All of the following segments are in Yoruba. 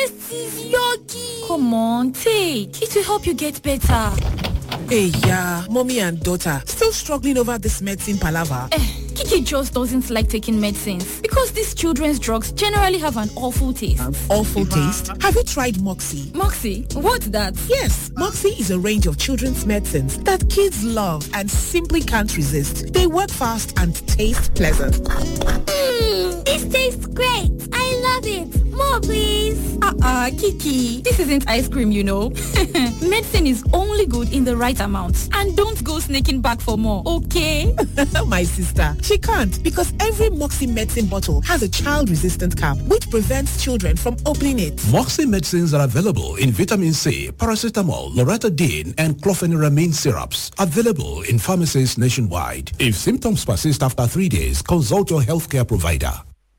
This is yucky. Come on, take. It will help you get better. Hey, yeah, mommy and daughter still struggling over this medicine palaver. Eh, Kiki just doesn't like taking medicines because these children's drugs generally have an awful taste. Awful taste. Have you tried Moxie? Moxie, what's that? Yes, Moxie is a range of children's medicines that kids love and simply can't resist. They work fast and taste pleasant. Mmm, this tastes great. I love it. More, please. Uh-uh, Kiki. This isn't ice cream, you know. Medicine is only good in the right amount. And don't go sneaking back for more, okay? My sister, she can't because every Moxie medicine bottle has a child-resistant cap which prevents children from opening it. Moxie medicines are available in vitamin C, paracetamol, loratadine, and clofeniramine syrups. Available in pharmacies nationwide. If symptoms persist after three days, consult your healthcare provider.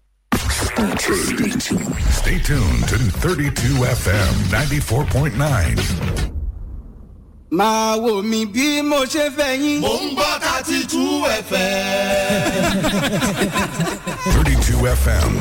Stay tuned to 32 FM 94.9. máa wò mí bí mo ṣe fẹ́ yín. mò ń gbọ́ thirty two fm. 32 FM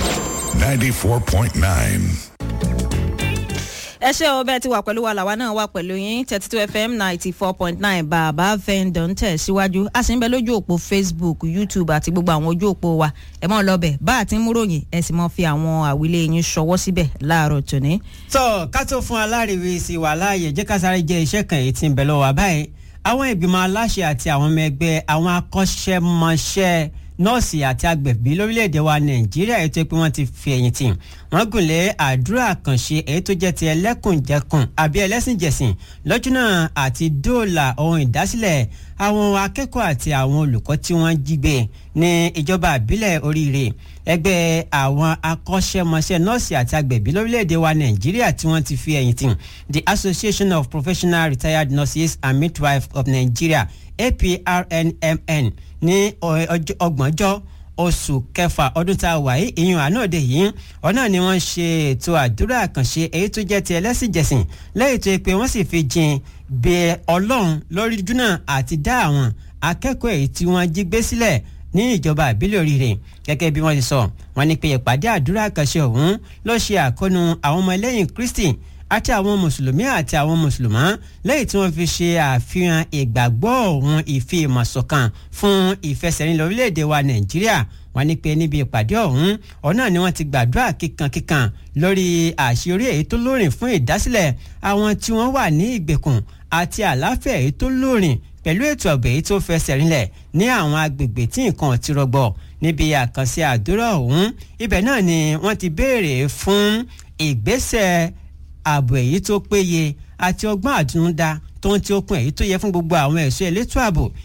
94.9. ẹ ṣe ọ bẹẹ ti wà pẹ̀lú wa làwa náà wà pẹ̀lú yín thirty two fm ninety four point nine bàbá fẹ́ǹdọ̀ ń tẹ̀ síwájú a sì ń bẹ lójú òpó facebook youtube àti gbogbo àwọn ojú òpó wa ẹ mọ̀ lọ́bẹ̀ bá a ti ń múròyìn ẹ sì mọ̀ fi àwọn àwílé yín ṣọwọ́ síbẹ̀ láàárọ̀ tòní. tọ́ ká tó fún aláriwe sí wà láàyè jẹ́ ká sáré jẹ́ iṣẹ́ kan èyí tí ń bẹ lọ́wọ́ báyìí àwọn ìgbìmọ̀ aláṣẹ àti àwọn ọmọ ẹgbẹ́ àwọn akọ́ṣẹ́mọṣẹ́ nọ́ọ̀sì àti agbẹ̀bí lórílẹ̀‐èdè wa nàìjíríà èyí tó pé wọ́n ti fi ẹ̀yìn tì wọ́n gùnlé àdúrà àkànṣe èyí tó jẹ́ ti ẹlẹ́kùnjẹkùn àbí ẹlẹ́sìnjẹsìn lọ́jọ́ náà àti dóòlà ohun ìdásílẹ̀ àwọn akẹ́kọ̀ọ́ àti àwọn olùkọ́ tí wọ́n jí gbé ní ìjọba àbílẹ̀ oríire ẹgbẹ́ àwọn akọ́ṣẹ́mọṣẹ́ nọ́ọ̀sì àti agbẹ̀bí lórílẹ̀‐èdè wa nàìjíríà tí wọ́n ti fi ẹ̀yìn tì the association of professional retired nurses and midwives of nigeria aprnmn ní ọgbọ̀njọ́ oṣù kẹfà ọdún tá a wà yìí ìyún ànáòde yìí ọ̀nà ni wọ́n ṣe ètò àdúrà àkànṣe èyí tó jẹ́ ti ẹlẹ́sìnjẹsìn lẹ́yìn tó yẹ pé wọ́n sì fi jin bẹ ọlọ́run lórí júnà àti dá àwọn akẹ́kọ̀ọ́ èyí tí wọ́n jí gbé sílẹ̀ ní ìjọba àbílẹ̀ oríire gẹ́gẹ́ bí wọ́n ti sọ wọ́n ní pé ìpàdé àdúrà àkànṣe ọ̀hún ló ṣe àkóónú àwọn ọmọ ẹlẹ́yìn kristi àti àwọn mùsùlùmí àti àwọn mùsùlùmá lẹ́yìn tí wọ́n fi ṣe àfihàn ìgbàgbọ́ òun ìfi ìmọ̀sọ̀kan fún ìfẹsẹ̀rin lórílẹ̀‐èdè wa nàìjíríà wọ́n ní pé níbi ìpàdé ọ̀hún ọ̀nà ni wọ́n ti gbàdúrà kíkankíkan lórí àṣeyọrí èyí tó lóòrìn fún ìdásílẹ̀ àwọn tí wọ́n wà ní ìgbèkùn àti àlàáfíà èyí tó lóòrìn pẹ̀lú ètò ọ̀gbẹ̀ èyí tó fẹsẹ̀ rinlẹ̀ ní àwọn agbègbè tí nǹkan ti rọgbọ níbi àkànṣe àdúrà ọ̀hún ibẹ̀ náà ni wọ́n ti béèrè fún ìgbésẹ̀ ààbò èyí tó péye àti ọgbọ́n àtinúdá tó ń ti okun èyí tó yẹ fún gbogbo àwọn ẹ̀ṣọ́ elétò ààbò